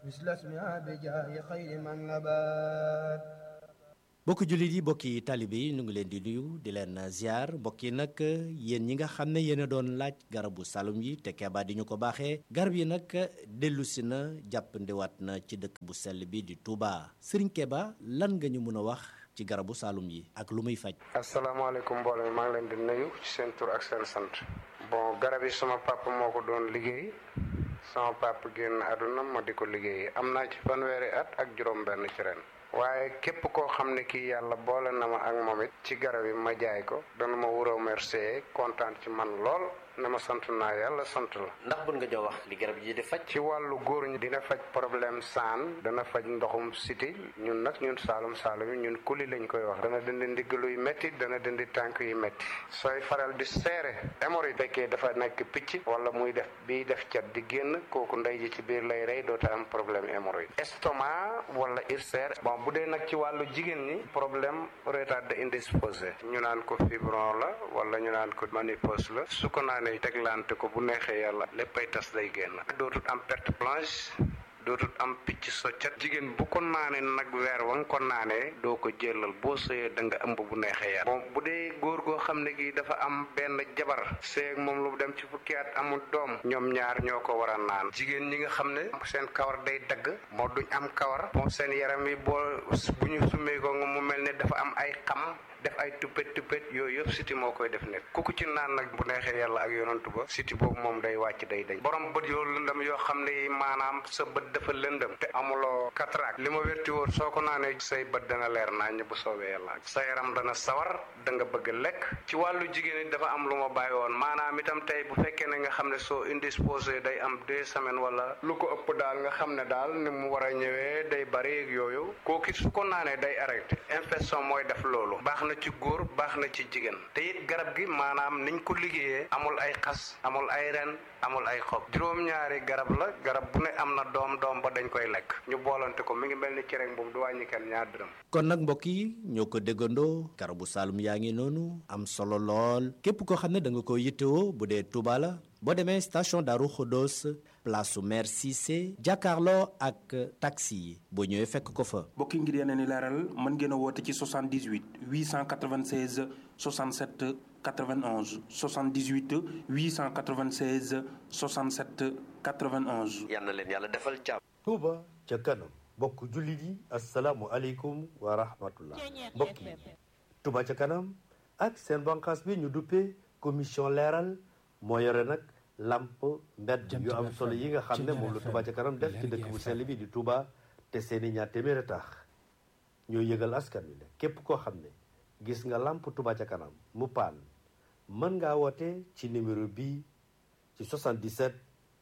مثل اسمها بجاه خير من نبات mbokki jullit yi mbokki taalibe yi ñu ngi leen di nuyu di leen ziar mbokk yi nag yéen ñi nga xam ne yéen a doon laaj garabu salum yi te Keba di ñu ko baaxee garab yi nag dellu si na jàppandiwaat na ci dëkk bu sell bi di Touba Serigne Keba lan nga ñu mën a wax ci garabu salum yi ak lu muy faj. asalaamaaleykum mbooloo mi maa ngi leen di nuyu ci seen tur ak seen sant. bon garab yi sama papa moo ko doon liggéey sama papa génn àdduna ma di ko liggéey am naa ci fanweeri at ak juróom-benn ci ren. waaye képp koo xam ne kii yàlla boole na ma ak moom it ci garab yi ma jaay ko dana ma wuroo remercier kontaan ci man lool ne ma sant naa yàlla sant la. ndax bën nga jox wax li garab yi di faj. ci wàllu góor ñi dina faj problème saan dana faj ndoxum siti ñun nag ñun saalum saalum yi ñun kuli lañ koy wax. dana dindi ndigg luy métti dana dindi tànk yu métti. sooy faral di seere hémorroïde fekkee dafa nekk picc wala muy def biy def cat di génn kooku ndey ji ci biir lay rey doota am problème hémorroïde. estomac wala ulcère bon bu dee nag ci wàllu jigéen ñi problème retard indisposé ñu naan ko fibron la wala ñu naan ko ménopause la su ko naanee teglante ko bu neexee yàlla léppay tas day génn dootul am perte blanche dootul am picc soccat jigéen bu ko naanee nag weer wa nga ko naanee doo ko jëlal boo sëyee da nga ëmb bu neexee yàlla bon bu dee góor goo xam ne gi dafa am benn jabar seeg moom lu dem ci fukki at amul doom ñoom ñaar ñoo ko war a naan jigéen ñi nga xam ne seen kawar day dagg moo duñ am kawar bon seen yaram yi boo bu ñu summee ko nga mu mel ne dafa am ay xam def ay tuppet tuppet yooyu yëpp siti moo koy def nekk ku ko ci naan nag bu neexee yàlla ak yonantu ba siti boobu moom day wàcc day dañ borom bët yoo lëndëm yoo xam ne maanaam sa bët dafa lëndëm te amuloo cataracte li ma wérti woon soo ko naanee say bët dana leer naññ bu soobee yàlla sa yaram dana sawar da nga bëgg lekk ci wàllu jigéen it dafa am lu ma bàyyi woon maanaam itam tey bu fekkee ne nga xam ne soo indisposé day am deux semaines wala lu ko ëpp daal nga xam ne daal ni mu war a ñëwee day bari ak yooyu kooku su ko naanee day arrêté infection mooy def loolu baax na ci góor baax na ci jigéen te it garab gi maanaam niñ ko liggéeyee amul ay xas amul ay ren amul ay xob juróom-ñaari garab la garab bu ne am na doom doom ba dañ koy lekk ñu boolante ko mi ngi mel ni cereñ boobu du wàññi kenn ñaar dërëm kon nag mbokk yi ñoo ko déggandoo garabu Saloum yaa ngi noonu am solo lool képp koo xam ne da nga ko yittewoo bu dee Touba la boo demee station Darou Khodos place su maire Cissé jàkkaarloo ak taxi yi boo ñëwee fekk ko fa. mbokki ngir yeneen i leeral mën ngeen a woote ci 78 896 67 91 78 896 67 91. yal na leen yàlla defal jàmm. Touba ca kanam mbokk jullit yi asalaamualeykum wa rahmatullah mbokk yi Touba ca kanam ak seen bànqaas bi ñu duppee commission leeral moo yore nag lamp mbedd yu am solo yi nga xam ne moom la Touba ca kanam def ci dëkk bu sell bi di Touba te seeni ñaar téeméeri tax ñoo yëgal askan wi ne képp koo xam ne gis nga lamp Touba ca kanam mu paan mën ngaa woote ci numéro bii ci 77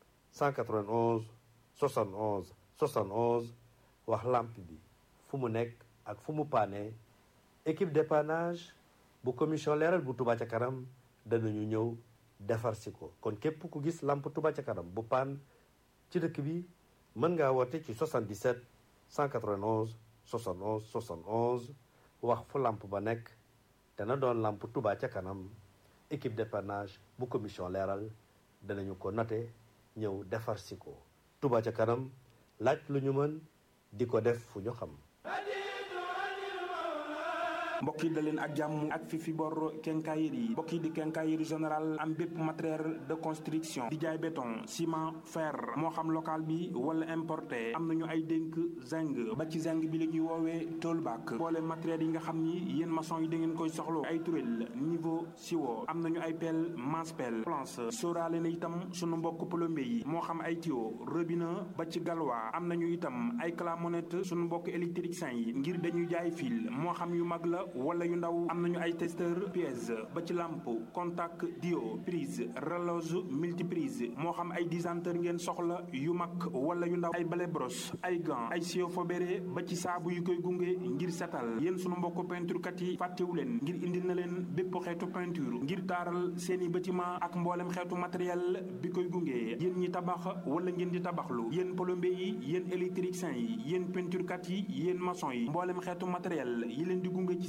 191 71 71 wax lamp bi fu mu nekk ak fu mu paane équipe dépannage bu commission leeral bu Touba ca kanam danañu ñëw defar si ko kon képp ku gis lamp Touba ca kanam bu paan ci dëkk bi mën ngaa woote ci 77 191 71 71 wax fu lamp ba nekk dana doon lamp Touba ca kanam équipe dépannage bu commission leeral danañu ko noté ñëw defar si ko Touba ca kanam laaj lu ñu mën di ko def fu ñu xam mbokk yi da leen ak jàmm ak fi fi bor quincaillerie yi mbokk yi di quincaillerie général am bépp matériel de construction di jaay béton ciment fer moo xam local bi wala importé am nañu ay dénk zinc ba ci zinc bi la ñuy woowee toolback boole matériel yi nga xam ni yéen maçon yi da ngeen koy soxlo ay turel niveau siwo am nañu ay pelle masse pelle planche sóoraale na itam sunu mbokk plombier yi moo xam ay tuyau robinet ba ci galwa am nañu itam ay clamonette sunu mbokk électricien yi ngir dañuy jaay fil moo xam yu mag la wala yu ndaw am nañu ay testeur pièce ba ci lampe contact dio prise relose multiprise moo xam ay disanteur ngeen soxla yu mag wala yu ndaw ay balai brosse ay gants ay sio fobéré ba ci saabu yu koy gunge ngir setal yéen sunu mbokk peinture kat yi fàttewu leen ngir indil na leen bépp xeetu peinture ngir taaral seeni bâtiment ak mboolem xeetu matériel bi koy gunge yéen ñi tabax wala ngeen di tabaxlu yéen plombier yi yéen électricien yi yéen peinture kat yi yéen maçon yi mboolem xeetu matériel yi leen di gunge ci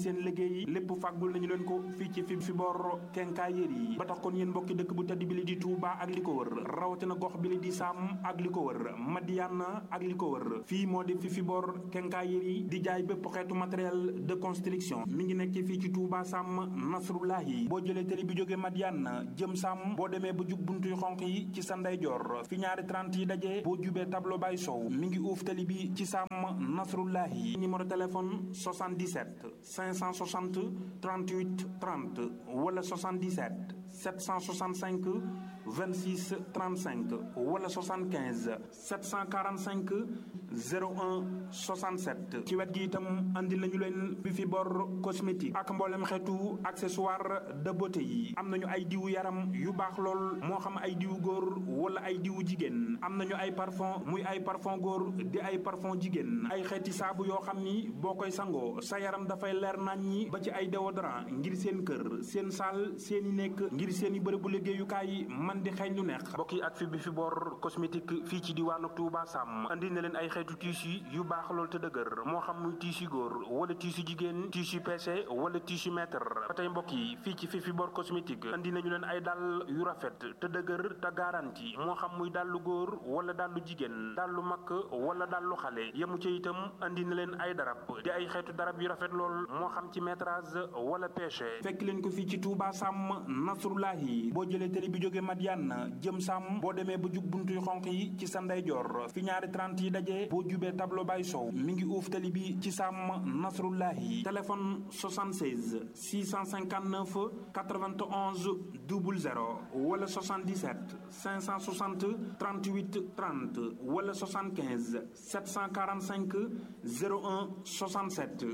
seen liggéey lépp fàggul nañu leen ko fii ci fi fi bor quincaillerie yi ba tax kon yéen mbokki dëkk bu tedd bi li di Touba ak li ko wër rawatina gox bi li di Sam ak li ko wër Madiana ak li ko wër fii moo di fi fi bor quincaillerie di jaay bépp xeetu matériel de construction mi ngi nekk fii ci Touba Sam Nasrullahi boo jëlee télé bi jógee Madiana jëm Sam boo demee ba jub buntuy xonq yi ci sa ndeyjoor fi ñaari 30 yi daje boo jubee tableau bay sow mi ngi uuf télé bi ci Sam Nasrullahi numéro téléphone 77 560 38 30 wala 77 765 26 35 wala 75 745 01 67 ci wet gi itam andi nañu leen bi fi bor cosmétique ak mboolem xeetu accessoire de beauté yi am nañu ay diwu yaram yu baax lool moo xam ay diwu góor wala ay diwu jigéen am nañu ay parfum muy ay parfum góor di ay parfum jigéen ay xeeti saabu yoo xam ni boo koy sangoo sa yaram dafay leer nañ ñi ba ci ay déodorant ngir seen kër seen saal seen i nekk ngir seen i bërëbu liggéeyukaay man di xeeñ lu neex mbokk yi ak fi bi fi bor cosmétique fii ci diwaanu Touba Sam andi na leen ay xeetu tissu yu baax lool te dëgër moo xam muy tissu góor wala tissu jigéen tissu PC wala tissu mètre ba tey mbokk yi fii ci fi fi bor cosmétique andi nañu leen ay dàll yu rafet te dëgër te garanti moo xam muy dàllu góor wala dàllu jigéen dàllu mag wala dàllu xale yemu ci itam andi na leen ay darab di ay xeetu darab yu rafet lool moo xam ci métrage wala pêche fekk leen ko fii ci Touba Sam Nasrullahi boo jëlee télé bi jóge Madiane jëm Sam boo demee ba jub buntuy xonq yi ci sa ndeyjoor fi ñaari 30 yi daje boo jubee tableau bay sow mi ngi uuf télé bi ci Sam Nasrullahi téléphone 76 659 91 00 wala 77 560 38 30 wala 75 745 01 67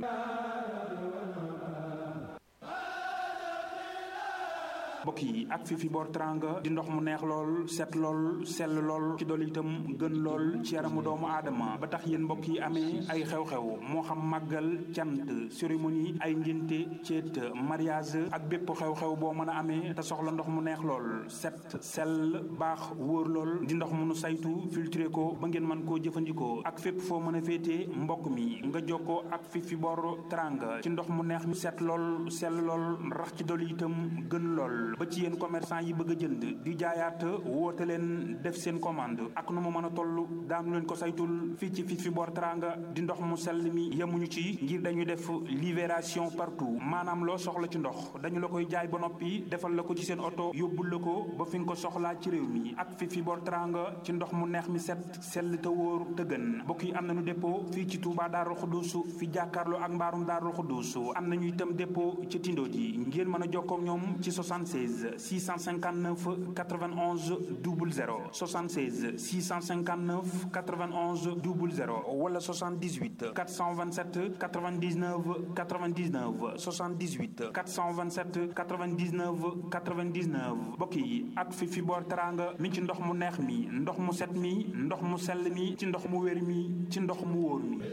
mbokk yi ak fi fi boor teranga di ndox mu neex lool set lool sell lool ci dool itam gën lool ci yaramu doomu aadama ba tax yéen mbokk yi amee ay xew-xew moo xam màggal cant cérémonie ay ngénte ceet mariage ak bépp xew-xew boo mën a amee te soxla ndox mu neex lool set sell baax wóor lool di ndox mu nu saytu filtré ko ba ngeen mën koo jëfandikoo ak fépp foo mën a féetee mbokk mi nga jokkoo ak fi fi boor teranga ci ndox mu neex mi set lool sell lool rax ci dool itam gën lool ba ci yéen commerçant yi bëgg a jënd di jaayaat woote leen def seen commande ak nu mu mën a toll daanu leen ko saytul fii ci fi fi boor teranga di ndox mu sell mi yemuñu ci ngir dañuy def libération partout maanaam loo soxla ci ndox dañu la koy jaay ba noppi defal la ko ci seen oto yóbbul la ko ba fi nga ko soxlaa ci réew mi ak fi fi boor teranga ci ndox mu neex mi set sell te wóor te gën mbokk yi am nañu dépôt fii ci Touba Darou Khoudousou fi jàkkaarloo ak mbaarum Darou Khoudousou am nañu itam dépôt ci Tindo ji ngeen mën a jokkoo ak ñoom ci 76 659 91 00 76 659 91 00 wala 78 427 99 99 78 427 99 99 mbokk yi ak fi fi boor teranga mi ci ndox mu neex mi ndox mu set mi ndox mu sell mi ci ndox mu wér mi ci ndox mu wóor mi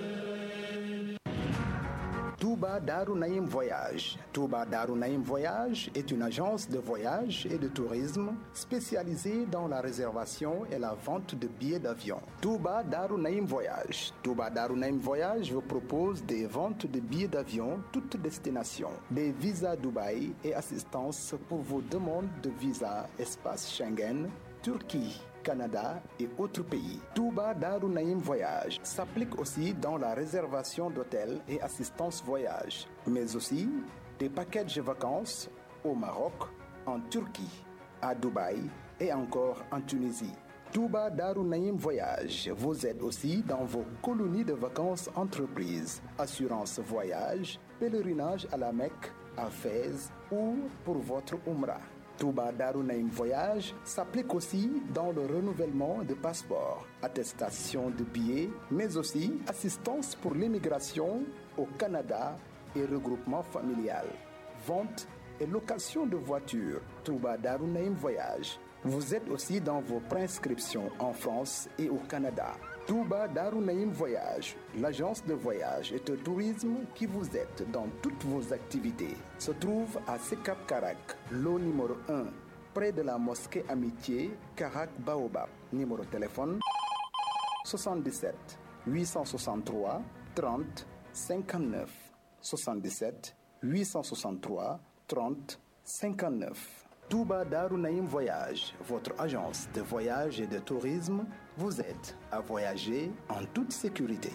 Touba Darou Naïm Voyage. Touba Darou Naïm Voyage est une agence de voyage et de tourisme spécialisée dans la réservation et la vente de billets d'avion. Touba Darou Naïm Voyage. Touba Darou Naïm Voyage vous propose des ventes de billets d'avion toutes destinations, des visas Dubaï et assistance pour vos demandes de visa espace Schengen, Turquie. Canada et autres pays. Touba Darou Naïm Voyage s'applique aussi dans la réservation d'hôtels et assistance voyage, mais aussi des packages vacances au Maroc, en Turquie, à Dubaï et encore en Tunisie. Touba Darou Naïm Voyage vous aide aussi dans vos colonies de vacances entreprises, assurance voyage, pèlerinage à la Mecque, à Fès ou pour votre Umrah. Touba Darou Naïm Voyage s'applique aussi dans le renouvellement de passeports, attestation de billets, mais aussi assistance pour l'immigration au Canada et regroupement familial, vente et location de voitures. Touba Darou Naïm Voyage vous êtes aussi dans vos prescriptions en France et au Canada. Touba Darou Naïm Voyage, l'agence de voyage et de tourisme qui vous aide dans toutes vos activités, se trouve à Sekap Karak, lot numéro 1, près de la mosquée Amitié, Karak Baobab. Numéro de téléphone 77 863 30 59. 77 863 30 59. Touba Darou Naïm Voyage, votre agence de voyage et de tourisme, vous aide à voyager en toute sécurité.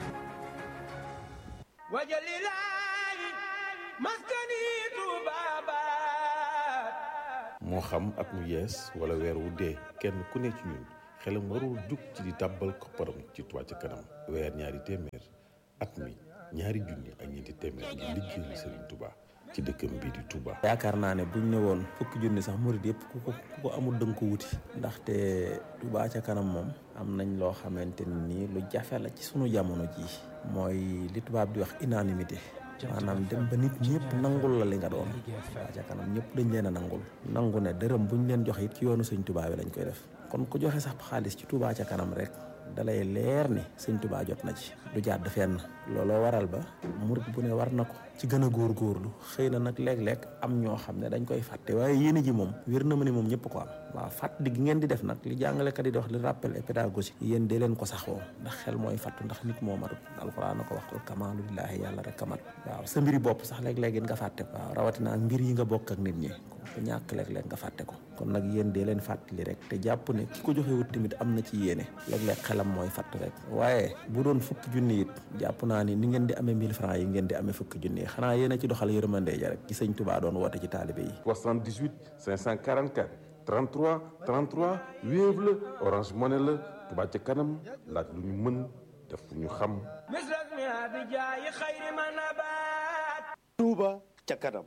moo xam at mu yees wala weer wu dee kenn ku ne ci ñun xelam warul jug ci di tàbbal kopparam ci Touba ca kanam weer ñaari téeméer at mi ñaari junni ak ñeenti téeméer ngir liggéeyal Serigne Touba ci dëkkam bii di Touba. yaakaar naa ne buñ ne woon fukki junni sax murid yëpp ku ko ku ko amul dënk ko wuti ndaxte Touba ca kanam moom am nañ loo xamante ni lu jafe la ci sunu jamono jii mooy li tubaab di wax unanimité maanaam dem ba nit ñëpp nangul la li nga doon Touba ca kanam ñëpp dañ leen a nangul nangu ne dërëm buñ leen joxe it ci yoonu sëñ Touba bi lañ koy def kon ku joxe sax xaalis ci Touba ca kanam rek dalay leer ni sëñ Touba jot na ci du jàdd fenn looloo waral ba murit bu ne war na ko ci gën a góorgóorlu xëy na nag léeg-léeg am ñoo xam ne dañ koy fàtte waaye yéene ji moom wér na ma ni moom ñëpp ko am waaw fàttali gi ngeen di def nag li jàngalekat yi di wax li rappel et pédagogie yéen dee leen ko saxoo ndax xel mooy fàttu ndax nit moo matut alxuraan na ko waxtul kamaalu lillaahi yàlla rek kamat waaw sa mbiri bopp sax léeg-léeg nga fàtte ko waaw rawatina ak mbir yi nga bokk ak nit ñi ko ñàkk léeg-léeg nga fàtte ko kon nag yéen dee leen fàttali rek te jàpp ne ki ko joxe wut tamit am na ci yéene léeg-léeg xelam mooy fàtt rek waaye bu doon fukki junni it jàpp naa ni ni ngeen di amee 1000 francs yi ngeen di amee fukki junni yi xanaa yéen a ci doxal yërmande ja rek ci sëñ Touba doon woote ci taalibe yi 78 544 33 33 Wave la Orange Money la Touba ca kanam laaj lu ñu mën def fu ñu xam Touba ca kanam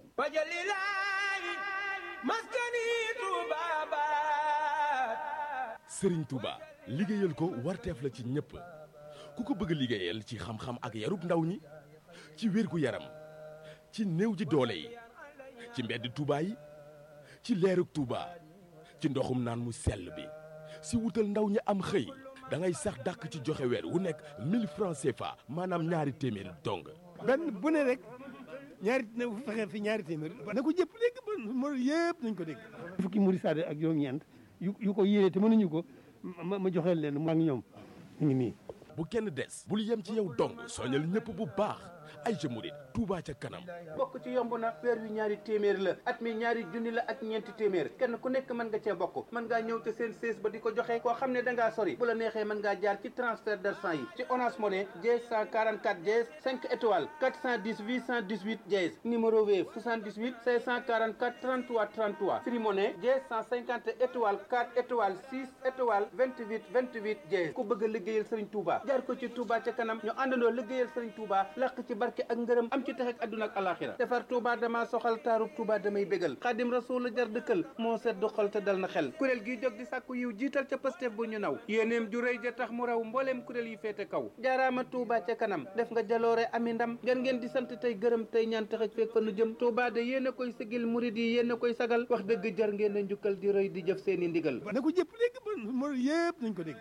Serigne Touba liggéeyal ko warteef la ci ñëpp ku ko bëgg liggéeyal ci xam-xam ak yarub ndaw ñi ci wérgu yaram ci néew ji doole yi ci mbedd Touba yi ci leerug Touba ci ndoxum naan mu sell bi si wutal ndaw ñi am xëy da ngay sax dàkk ci joxe weer wu nekk 1000 francs CFA maanaam ñaari téeméer dong. benn bu ne rek ñaari na fexe fi ñaari téeméer na ko jëpp dégg ba mo yëpp nañ ko dégg fukki muri saade ak juróom-ñeent yu yu ko yéene te mënuñu ko ma ma joxeel leen maa ngi ñoom ñu ngi nii bu kenn des bul yem ci yow dong soñal ñëpp bu baax ay ca murit Touba ca kanam bokk ci yomb na weer wi ñaari téeméer la at mi ñaari junni la ak ñeenti téeméer kenn ku nekk mën nga cee bokk mën ngaa ñëw te seen sées ba di ko joxe koo xam ne da ngaa sori bu la neexee mën ngaa jaar ci transfert d'argent yi ci Orange Money dièse 144 dièse 5 étoiles 410 818 dièse numéro Wave 78 544 33 33 Free Money dièse 150 étoiles 4 étoiles 6 étoiles 28 28 dièse ku bëgg a liggéeyal Serigne Touba jaar ko ci Touba ca kanam ñu àndandoo liggéeyal Serigne Touba làq ci barke ak ngërëm am ci tax ak àdduna ak alaxira defar Touba dama soxal taarub Touba damay bégal xaadim rasul la jar dëkkal moo sedd xol te dal na xel kuréel gi jóg di sàkku yiw jiital ca Pastef bu ñu naw yéeneem ju rëy ja tax mu raw mbooleem kuréel yi féete kaw jaaraama Touba ca kanam def nga jaloore ami ndam ngeen ngeen di sant tey gërëm tey ñaan tax ak feeg fa nu jëm Touba de yéen a koy sigil murid yi yéen a koy sagal wax dëgg jar ngeen a njukkal di rëy di jëf seeni ndigal na ko jëpp dégg ba mo yëpp nañ ko dégg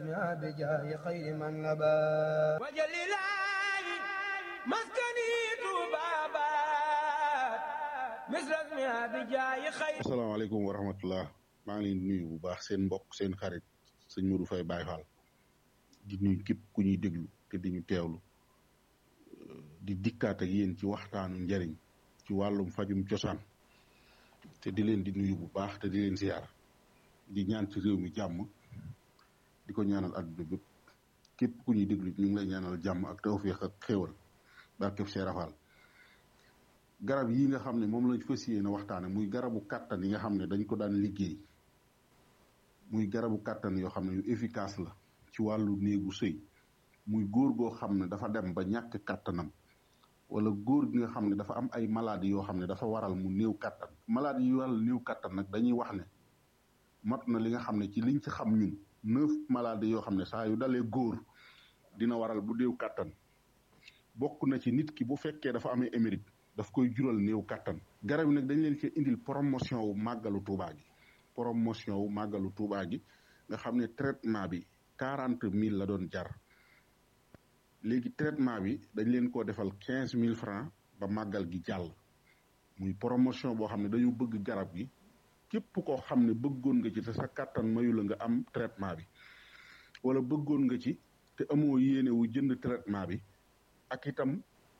asalaamaaleykum wa rahmatullah maa ngi leen di nuyu bu baax seen mbokk seen xarit sëñ Modou Faye Baye Fall di nuyu képp ku ñuy déglu te di ñu teewlu di dikkaat ak yéen ci waxtaanu njariñ ci wàllum fajum cosaan te di leen di nuyu bu baax te di leen ziar di ñaan ci réew mi jàmm di ko ñaanal àdduna bépp képp ku ñuy déglu ñu ngi lay ñaanal jàmm ak tawféex ak xéewal barkeb Cheikh Rafal garab yi nga xam ne moom lañ fas yéene waxtaane muy garabu kàttan yi nga xam ne dañ ko daan liggéey muy garabu kàttan yoo xam ne yu efficace la ci wàllu néegu sëy muy góor goo xam ne dafa dem ba ñàkk kàttanam wala góor gi nga xam ne dafa am ay maladie yoo xam ne dafa waral mu néew kàttan maladie yu waral néew kàttan nag dañuy wax ne mat na li nga xam ne ci liñ ci xam ñun neuf maladie yoo xam ne saa yu dalee góor dina waral bu néew kàttan bokk na ci nit ki bu fekkee dafa amee émérite daf koy jural néew kàttan garab yi nag dañ leen ci indil promotion wu màggalu Tuubaa gi promotion wu màggalu Tuubaa gi nga xam ne traitement bi quarante mille la doon jar léegi traitement bi dañ leen koo defal quinze mille francs ba màggal gi jàll muy promotion boo xam ne dañu bëgg garab gi képp koo xam ne bëggoon nga ci te sa kàttan mayu la nga am traitement bi wala bëggoon nga ci te amoo yéene wu jënd traitement bi ak itam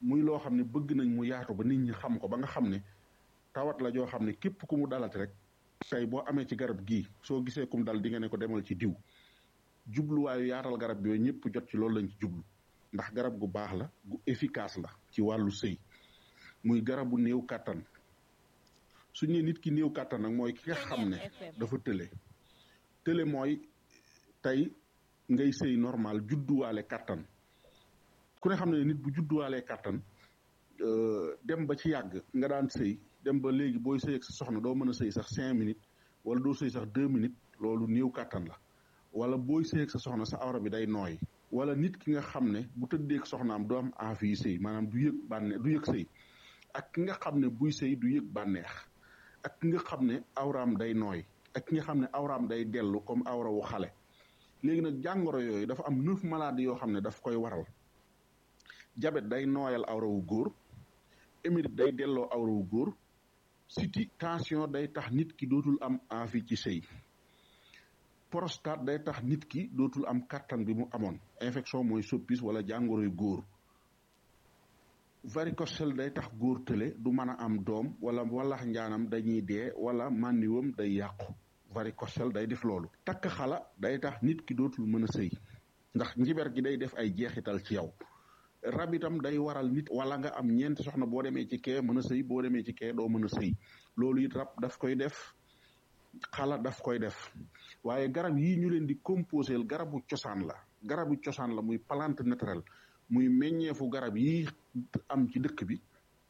muy loo xam ne bëgg nañ mu yaatu ba nit ñi xam ko ba nga xam ne tawat la joo xam ne képp ku mu dalati rek tey boo amee ci garab gii soo gisee kum dal di nga ne ko demal ci diw jubluwaayu yaatal garab yooyu ñëpp jot ci loolu lañ ci jublu ndax garab gu baax la gu efficace la ci wàllu sëy muy garabu néew kàttan su ñu nee nit ki néew kàttan nag mooy ki nga xam ne dafa tële tële mooy tey ngay sëy normal judduwaale kàttan ku ne xam ne nit bu judduwaalee kàttan dem ba ci yàgg nga daan sëy dem ba léegi booy sëy ak sa soxna doo mën a sëy sax cinq minutes wala doo sëy sax deux minutes loolu néew kàttan la wala booy sëy ak sa soxna sa awra bi day nooy wala nit ki nga xam ne bu tëddee ak soxnaam du am envie sëy maanaam du yëg bànneex du yëg sëy ak ki nga xam ne buy sëy du yëg bànneex ak ki nga xam ne awraam day nooy ak ki nga xam ne awraam day dellu comme awra wu xale léegi nag jàngoro yooyu dafa am neuf maladies yoo xam ne daf koy waral jabet day nooyal awra wu góor émérite day delloo awra wu góor siti tension day tax nit ki dootul am envie ci sëy prostate day tax nit ki dootul am kàttan bi mu amoon infection mooy soppis wala jàngoroy góor varicocèle day tax góor tële du mën a am doom wala walax njaanam dañuy dee wala mànniwam day yàqu varicocèle day def loolu takk xala day tax nit ki dootul mën a sëy ndax njiber gi day def ay jeexital ci yow rab itam day waral nit wala nga am ñeenti soxna boo demee ci kee mën a sëy boo demee ci kee doo mën a sëy loolu it rab daf koy def xala daf koy def waaye garab yi ñu leen di composé garabu cosaan la garabu cosaan la muy plante naturelle muy meññeefu garab yi am ci dëkk bi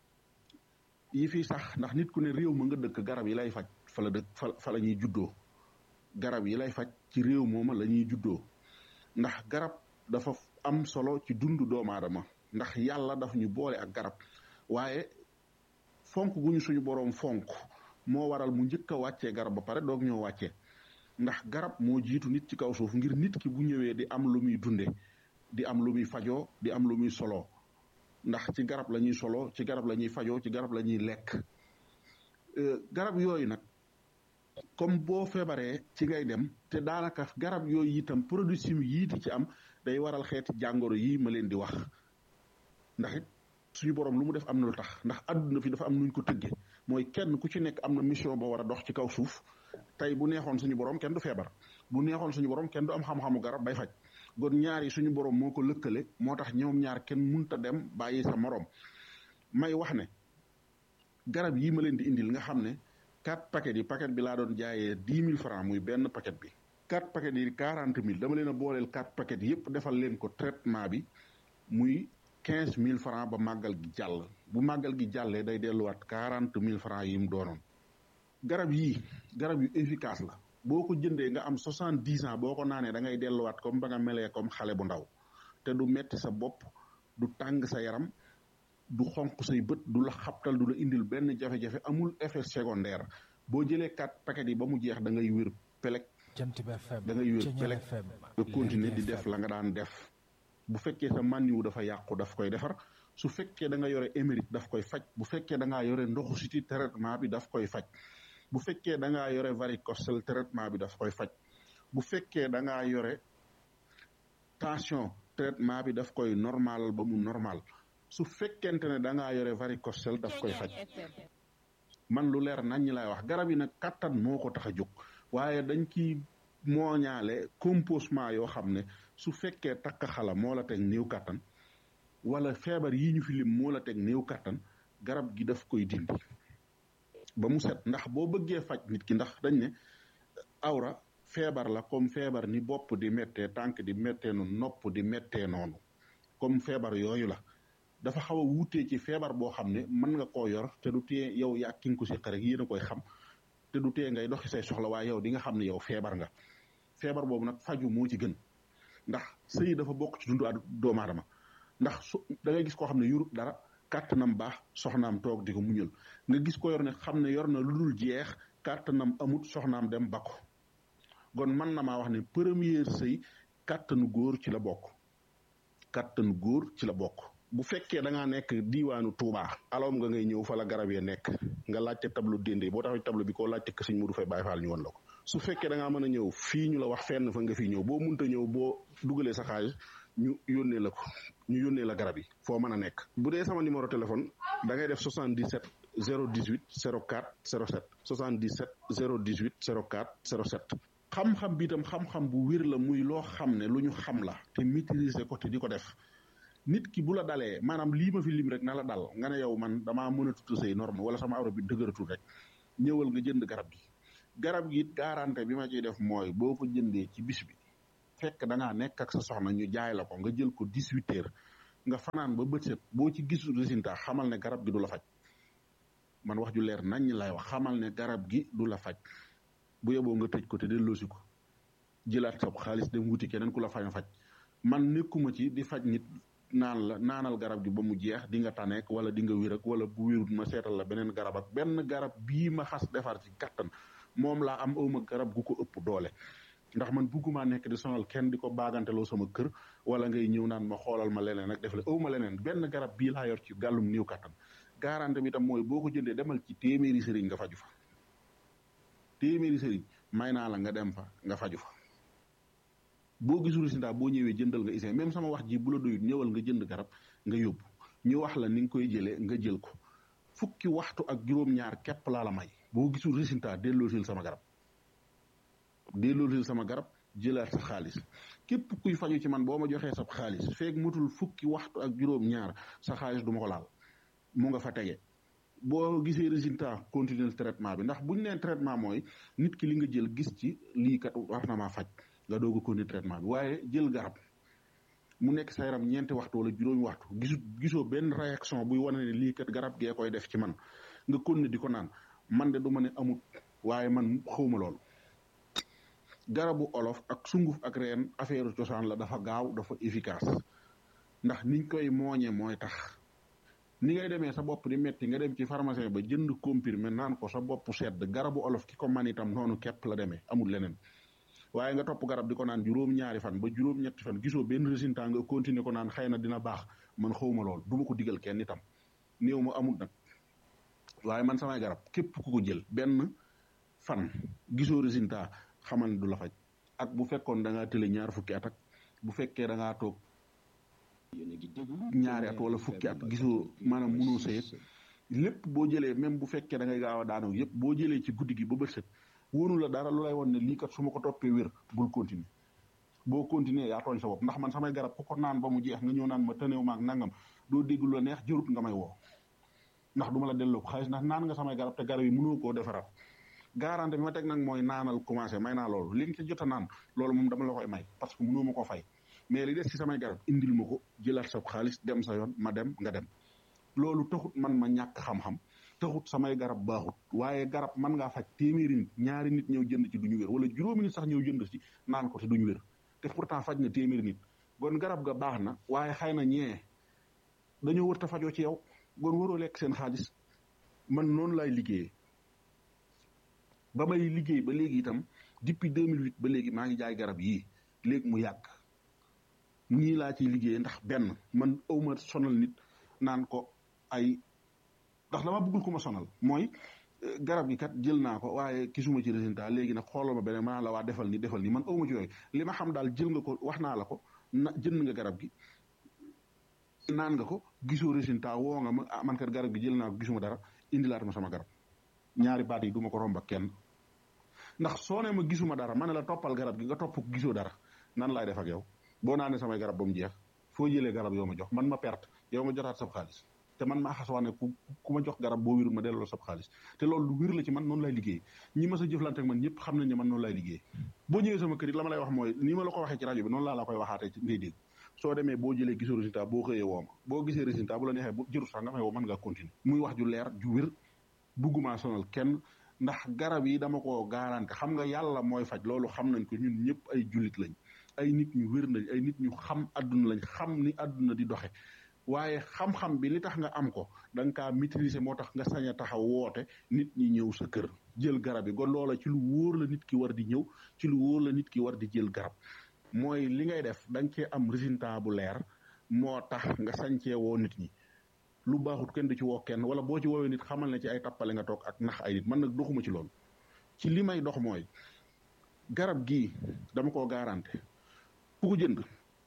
yi fi sax ndax nit ku ne réew ma nga dëkk garab yi lay faj fa la dëkk fa fa la ñuy juddoo garab yi lay faj ci réew mooma la ñuy juddoo ndax garab dafa am solo ci dundu doomu aadama ndax yàlla daf ñu boole ak garab waaye fonk gu ñu suñu boroom fonk moo waral mu njëkk a wàccee garab ba pare doog ñoo wàccee ndax garab moo jiitu nit ci kaw suuf ngir nit ki bu ñëwee di am lu muy dunde di am lu muy fajoo di am lu muy soloo ndax ci garab la ñuy soloo ci garab la ñuy fajoo ci garab la ñuy lekk garab yooyu nag comme boo feebaree ci ngay dem te daanaka garab yooyu itam produit chimique yii di ci am day waral xeeti jàngoro yii ma leen di wax ndax it suñu borom lu mu def am na lu tax ndax àdduna fi dafa am nuñ ko tëggee mooy kenn ku ci nekk am na mission boo war a dox ci kaw suuf tey bu neexoon suñu borom kenn du feebar bu neexoon suñu borom kenn du am xam-xamu garab bay faj gon ñaar yi suñu borom moo ko lëkkale moo tax ñoom ñaar kenn munta dem bàyyi sa morom may wax ne garab yii ma leen di indil nga xam ne quatre paquets yi paquet bi laa doon jaayee dix mille francs muy benn paquet bi quatre paquets yi quarante mille dama leen a booleel quatre paquets yépp defal leen ko traitement bi muy quinze mille francs ba màggal gi jàll bu màggal gi jàllee day delluwaat quarante mille francs yi mu doonoon garab yii garab yu efficace la boo ko jëndee nga am soixante dix ans boo ko naanee da ngay delluwaat comme ba nga melee comme xale bu ndaw te du metti sa bopp du tàng sa yaram du xonq say bët du la xabtal du la indil benn jafe-jafe amul effet secondaire boo jëlee quatre paquets yi ba mu jeex da ngay wér pelek da ngay wér pelek nga continuer di def la nga daan def bu fekkee sa mànniwu dafa yàqu daf koy defar su fekkee da nga yore émérite daf koy faj bu fekkee da ngaa yore ndoxu siti traitement bi daf koy faj bu fekkee da ngaa yore varicocèle traitement bi daf koy faj bu fekkee da ngaa yore tension traitement bi daf koy normal ba mu normal su fekkente ne da ngaa yore varicocèle daf koy faj man lu leer nañ ñi lay wax garab yi nag kattan moo ko tax a jóg waaye dañ ci mooñaale composement yoo xam ne su fekkee takk xala moo la teg néew kattan wala feebar yi ñu fi lim moo la teg néew kattan garab gi daf koy dindi ba mu set ndax boo bëggee faj nit ki ndax dañ ne awra feebar la comme feebar ni bopp di méttee tànk di méttee noonu nopp di méttee noonu comme feebar yooyu la dafa xaw a wuutee ci feebar boo xam ne mën nga koo yor te du tee yow yaa ki nga ko si rek yéen a koy xam te du tee ngay doxi say soxla waaye yow di nga xam ne yow feebar nga feebar boobu nag faju moo ci gën ndax sëy dafa bokk ci dundu doomu aadama ndax su da ngay gis koo xam ne yurut dara kàttanam baax soxnaam toog di ko muñal nga gis ko yor ne xam ne yor na lu dul jeex kàttanam amut soxnaam dem bakko kon mën na maa wax ne première sëy kàttanu góor ci la bokk kàttanu góor ci la bokk bu fekkee da ngaa nekk diiwaanu Touba alom nga ngay ñëw fa la garab yee nekk nga laajte tableau dende boo taxaw tableau bi koo laajte ko sëñ Modou Faye Baye Fall ñu woon la ko su fekkee da ngaa mën a ñëw fii ñu la wax fenn fa nga fi ñëw boo munta ñëw boo dugalee sa xaalis ñu yónnee la ko ñu yónnee la garab yi foo mën a nekk bu dee sama numéro téléphone da ngay def 77 018 04 07 77 018 04 07 xam-xam bi itam xam-xam bu wér la muy loo xam ne lu ñu xam la te maîtriser ko te di ko def nit ki bu la dalee maanaam lii ma fi lim rek na la dal nga ne yow man damaa mën a tudd say norme wala sama awra bi dëgëratul rek ñëwal nga jënd garab gi garab gi it garantie bi ma ciy def mooy boo ko jëndee ci bis bi fekk da ngaa nekk ak sa soxna ñu jaay la ko nga jël ko 18 heures nga fanaan ba bët set boo ci gisul résultat xamal ne garab gi du la faj man wax ju leer nañ lay wax xamal ne garab gi du la faj bu yeboo nga tëj ko te delloosi ko jëlaat sa xaalis dem wuti keneen ku la fañ faj man nekkuma ci di faj nit naan la naanal garab gi ba mu jeex di nga taneek wala di nga wér ak wala bu wérut ma seetal la beneen garab ak benn garab bii ma xas defar ci kattan moom laa am awma garab gu ko ëpp doole ndax man bugguma nekk di sonal kenn di ko baaganteloo sama kër wala ngay ñëw naan ma xoolal ma leneen ak def la awma leneen benn garab bii laa yor ci gàllum néew kattan garanti bi tam mooy boo ko jëndee demal ci téeméeri sëriñ nga faju fa téeméeri sëriñ may naa la nga dem fa nga faju fa boo gisul résultat boo ñëwee jëndal nga isee même sama wax ji bu la doyut ñëwal nga jënd garab nga yóbbu ñu wax la ni nga koy jëlee nga jël ko fukki waxtu ak juróom-ñaar képp laa la may boo gisul résultat delloosil sama garab delloosil sama garab jëlaat sa xaalis képp kuy faju ci man boo ma joxee sa xaalis feeg mutul fukki waxtu ak juróom-ñaar sa xaalis du ma ko laal mu nga fa tege boo gisee résultat continuer traitement bi ndax bu ñu nee traitement mooy nit ki li nga jël gis ci lii kat war na maa faj nga doog a continuer traitement bi waaye jël garab mu nekk sa yaram ñeenti waxtu wala juróomi waxtu gisu gisoo benn réaction buy wane ne lii kat garab gee koy def ci man nga continuer di ko naan man de du ma ne amut waaye man xawma loolu garabu olof ak sunguf ak reen affaire cosaan la dafa gaaw dafa efficace ndax niñ koy mooñe mooy tax ni ngay demee sa bopp di metti nga dem ci pharmacien ba jënd comprimé naan ko sa bopp sedd garabu olof ki ko man itam noonu képp la demee amul leneen waaye nga topp garab di ko naan juróom-ñaari fan ba juróom-ñetti fan gisoo benn résultat nga continuer ko naan xëy na dina baax man xawma lool du ma ko digal kenn itam néew ma amul nag waaye man samay garab képp ku ko jël benn fan gisoo résultat xamal ne du la faj ak bu fekkoon da ngaa tële ñaar fukki at ak bu fekkee da ngaa toog ñaari at wala fukki at gisoo maanaam mënoo sëyet lépp boo jëlee même bu fekkee da ngay gaaw a daanoo yëpp boo jëlee ci guddi gi ba bët set wóonu la dara lu lay won ne lii kat su ma ko toppee wér bul continuer boo continuer yaa tooñ sa bopp ndax man samay garab ku ko naan ba mu jeex nga ñëw naan ma tëneew maag nangam doo dégg lu la neex jërut nga may woo ndax du ma la delloo ko xaalis ndax naan nga samay garab te garab yi mënoo koo defaraat garantie bi ma teg nag mooy naanal commencé may naa loolu li nga ci jot a naan loolu moom dama la koy may parce que mënoo ma ko fay mais li des ci samay garab indil ma ko jëlaat sa xaalis dem sa yoon ma dem nga dem loolu taxut man ma ñàkk xam-xam taxut samay garab baaxut waaye garab man ngaa faj téeméeri nit ñaari nit ñëw jënd ci duñu wér wala juróomi nit sax ñëw jënd ci naan ko te duñu wér te pourtant faj na téeméeri nit gon garab ga baax na waaye xëy na ñee dañoo wër ta fajoo ci yow gon waroo lekk seen xaalis man noonu laay liggéeyee ba may liggéey ba léegi itam depuis 2008 ba léegi maa ngi jaay garab yii léegi mu yàgg ñii laa ciy liggéeyee ndax benn man awma sonal nit naan ko ay ndax dama bëggul ko ma sonal mooy garab gi kat jël naa ko waaye gisuma ci résultat léegi nag xoolal ma beneen ma la waa defal ni defal ni man awma ci yooyu li ma xam daal jël nga ko wax naa la ko na jënd nga garab gi naan nga ko gisoo résultat woo nga ma ah man kat garab gi jël naa ko gisuma dara indilaat ma sama garab ñaari baat yi du ma ko romb ak kenn ndax soo ne ma gisuma dara ma ne la toppal garab gi nga topp ko gisoo dara nan laay def ak yow boo naanee samay garab ba mu jeex foo jëlee garab yoo ma jox man ma perte yow ma jotaat sab xaalis te man maa xas wax ne ku ku ma jox garab boo wérul ma delloo sab xaalis te loolu lu wér la ci man noonu lay liggéey ñi ma sa jëflante ak man ñëpp xam nañ ne man noonu lay liggéey boo ñëwee sama kër it la ma lay wax mooy ni ma la ko waxee ci rajo bi noonu laa la koy waxaatee ngay dégg soo demee boo jëlee gisoo résultat boo xëyee woo ma boo gisee résultat bu la neexee bu jëru sax nga may woo mën ngaa continuer muy wax ju leer ju wér bugguma sonal kenn ndax garab yi dama ko garanti xam nga yàlla mooy faj loolu xam nañ ko ñun ñëpp ay jullit lañ ay nit ñu wér nañ ay nit ñu xam àdduna lañ xam ni àdduna di doxe waaye xam-xam bi li tax nga am ko da nga kaa maîtriser moo tax nga sañ a taxaw woote nit ñi ñëw sa kër jël garab yi kon loola ci lu wóor la nit ki war di ñëw ci lu wóor la nit ki war di jël garab mooy li ngay def da nga cee am résultat bu leer moo tax nga sañ cee woo nit ñi lu baaxut kenn du ci woo kenn wala boo ci woowee nit xamal ne ci ay tappale nga toog ak nax ay nit man nag doxuma ci loolu ci li may dox mooy garab gii dama koo garanté ku ko jënd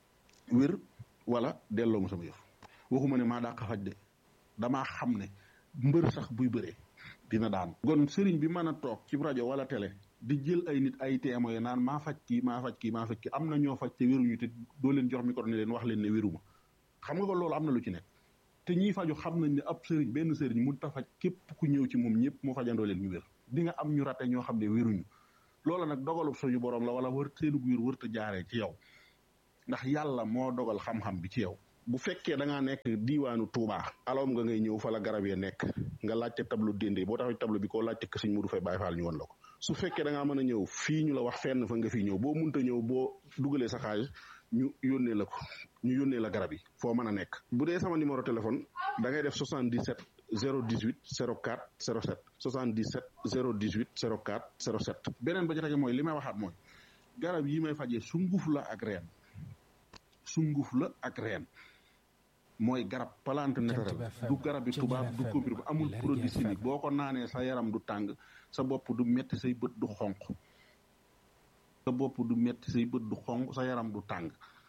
wér wala delloo ma sama yëf waxuma ne maa dàq faj de damaa xam ne mbër sax buy bëree dina daan kon sëriñ bi mën a toog ci rajo wala télé di jël ay nit ay témoin naan maa faj kii maa faj kii maa faj kii am na ñoo faj te wéruñu te doo leen jox micro ne leen wax leen ne wéruma xam nga ko loolu am na lu ci nekk te ñiy faju xam nañ ne ab sëriñ benn sëriñ mun ta faj képp ku ñëw ci moom ñëpp mu fajandoo leen ñu wér di nga am ñu rate ñoo xam ne wéruñu loolu nag dogalub suñu borom la wala wër seenu wér wërta jaaree ci yow ndax yàlla moo dogal xam-xam bi ci yow bu fekkee da ngaa nekk diiwaanu Touba aloom nga ngay ñëw fa la garab ya nekk nga laajte tableau dende boo taxee tableau bi koo laajte que sëñ Modou Faye Baye Fall ñu won la ko su fekkee da ngaa mën a ñëw fii ñu la wax fenn fa nga fi ñëw boo munta ñëw boo dugalee sa xaalis ñu yónnee la ko ñu yónnee la garab yi foo mën a nekk bu dee sama numéro téléphone da ngay def 77 018 04 07 77 018 04 07 beneen ba ci tege mooy li may waxaat mooy garab yi may fajee sunguf la ak reen sunguf la ak reen mooy garab plante naturelle du garab bi tubaab du comprimé amul produit chimique boo ko naanee sa yaram du tàng sa bopp du metti say bët du xonq sa bopp du metti say bët du xonq sa yaram du tàng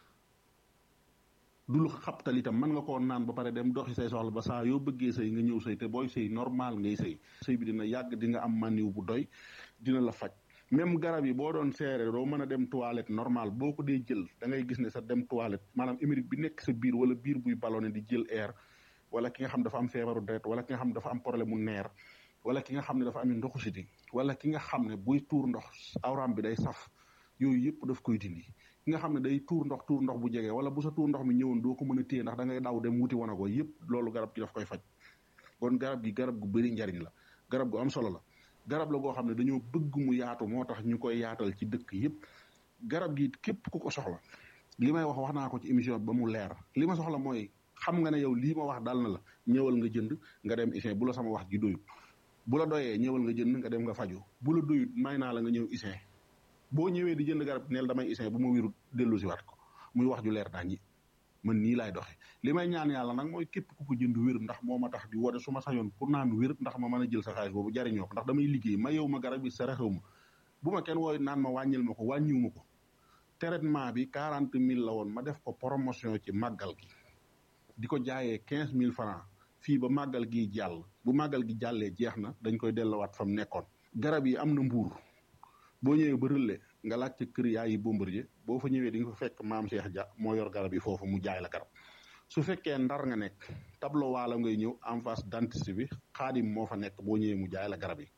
du lu xabtal itam mën nga koo naan ba pare dem doxi say soxla ba saa yoo bëggee sëy nga ñëw sëy te booy sëy normal ngay sëy sëy bi dina yàgg di nga am maniw bu doy dina la faj même garab yi boo doon seere doo mën a dem toilette normal boo ko dee jël da ngay gis ne sa dem toilette maanaam émérite bi nekk sa biir wala biir buy ballonné di jël air wala ki nga xam dafa am feebaru deret wala ki nga xam dafa am problème mu neer wala ki nga xam ne dafa am ndoxu siti wala ki nga xam ne buy tuur ndox awram bi day saf yooyu yëpp daf koy dindi ki nga xam ne day tuur ndox tuur ndox bu jege wala bu sa tuur ndox mi ñëwoon doo ko mën a téye ndax da ngay daw dem wuti wana ko yëpp loolu garab gi daf koy faj kon garab gi garab gu bëri njariñ la garab gu am solo la garab la goo xam ne dañoo bëgg mu yaatu moo tax ñu koy yaatal ci dëkk yëpp garab gi képp ku ko soxla li may wax wax naa ko ci émission ba mu leer li ma soxla mooy xam nga ne yow lii ma wax dal na la ñëwal nga jënd nga dem isin bu la sama wax ji doyut bu la doyee ñëwal nga jënd nga dem nga faju bu la doyut may naa la nga ñëw isin boo ñëwee di jënd garab neel damay isin bu ma wérut dellu si waat ko muy wax ju leer dañi man nii laay doxe li may ñaan yàlla nag mooy képp ku ko jënd wér ndax moo ma tax di woote su ma sañoon pour naan wér ndax ma mën a jël sa xaalis boobu jariñoo ko ndax damay liggéey ma yow ma garab bi sa rexew ma bu ma kenn wooy naan ma wàññil ma ko wàññiw ma ko traitement bi quarante mille la woon ma def ko promotion ci màggal gi di ko jaayee quinze mille francs fii ba màggal gi jàll bu màggal gi jàllee jeex na dañ koy delluwaat fa mu nekkoon garab yi am na mbuur boo ñëwee ba rëlle nga laaj ca kër yaayi Bombardier boo fa ñëwee di nga fa fekk maam Cheikh Dia moo yor garab yi foofu mu jaay la garab su fekkee ndar nga nekk tableau waala ngay ñëw en face dentiste bi xaadim moo fa nekk boo ñëwee mu jaay la garab yi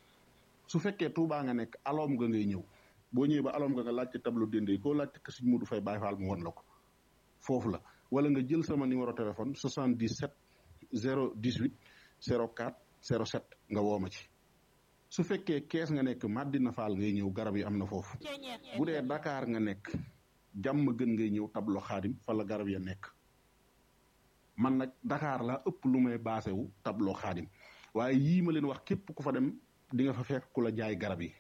su fekkee Touba nga nekk aloom nga ngay ñëw boo ñëwee ba aloom nga nga laaj ca tableau dende koo laaj ca Sëñ Modou Faye Baye Fall mu won la ko foofu la wala nga jël sama numéro téléphone 77 018 04 07 nga woo ma ci su fekkee kees nga nekk Madina Fall ngay ñëw garab yi am na foofu bu dee Dakar nga nekk jàmm gën ngay ñëw tablo xaadim fa la garab ya nekk man nag Dakar laa ëpp lu may baase wu tablo xaadim waaye yii ma leen wax képp ku fa dem di nga fa fekk ku la jaay garab yi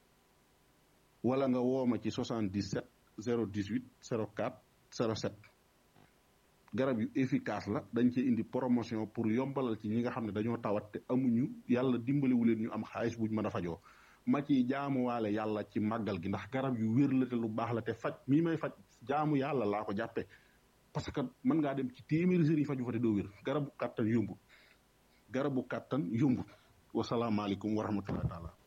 wala nga woo ma ci 77 018 04 07 garab yu efficace la dañ cee indi promotion pour yombalal ci ñi nga xam ne dañoo tawat te amuñu yàlla dimbaliwu leen ñu am xaalis buñ mën a fajoo ma ci jaamuwaale yàlla ci màggal gi ndax garab yu wér la te lu baax la te faj mii may faj jaamu yàlla laa ko jàppe parce que mën ngaa dem ci téeméeri sëriñ faju fa te doo wér garabu kàttan yombut garabu kàttan yombut wasalaamaaleykum wa rahmatullahi taala